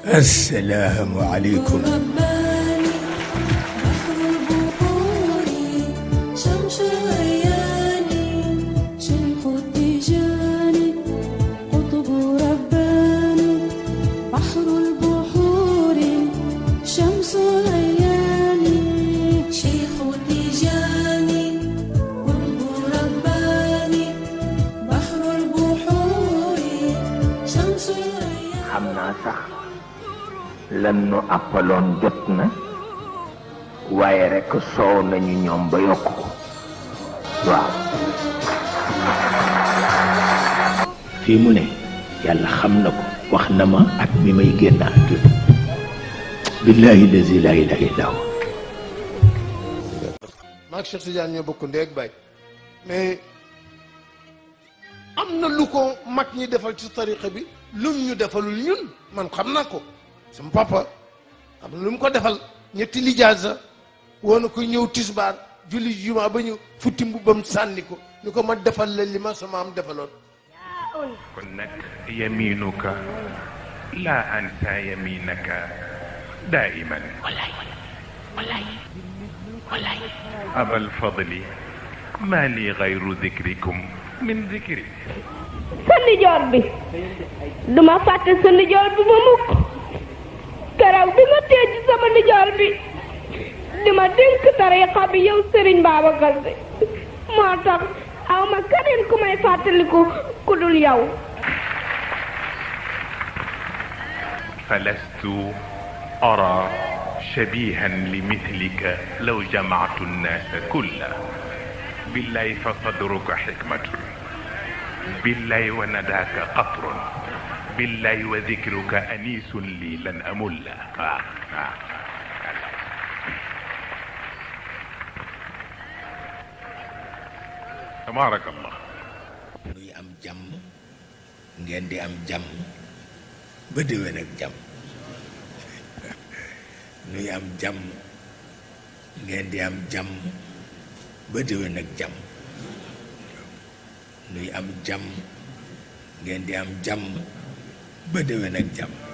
السلام عليكم رباني بحر البحور شمس الأياني شيخ التجاني قطب رباني بحر البحور شمس الأياني شيخ التجاني قطب رباني بحر البحور شمس الأياني xam naa sax lan nu àppaloon jot na waaye rekk soow nañu ñoom ba yokk ko waaw fii mu ne yàlla xam na ko wax na ma at mi may génn àdduna billahi lazi la ilaha illa huwa maak Cheikh Tidiane ñoo bokk ndee ak baay mais am na lu ko mag ñi defal ci tariqa bi lum ñu defalul ñun man xam naa ko sama papa am na lu mu ko defal ñetti lijaasa woona ko ñëw tisbaar julli juma ba ñu futti mbubbam sànni ko ni ko ma defal la li ma sama am defaloon kon nag yaminuka la ansa yaminaka daiman aba alfadli ma li gayru dikrikum min dikri sa ndijoor bi duma fàtte sa ndijoor bi ma mukk keroog bi ma tee ci sama ndijoor bi di ma dénk tariqa bi yow sëriñ Babacar Si moo tax aw ma keneen ku may fàttaliku ku dul yow فلست أرى شبيها لمثلك لو جمعت الناس كلا بالله فصدرك حكمة بالله ونداك قطر بالله وذكرك أنيس لي لن أمل آه آه. تبارك الله nuy am jàmm ngeen di am jàmm ba déwén ak jàmm nuy am jàmm ngeen di am jàmm ba déwén ak jàmm nuy am jàmm ngeen di am jàmm ba déwén ak jàmm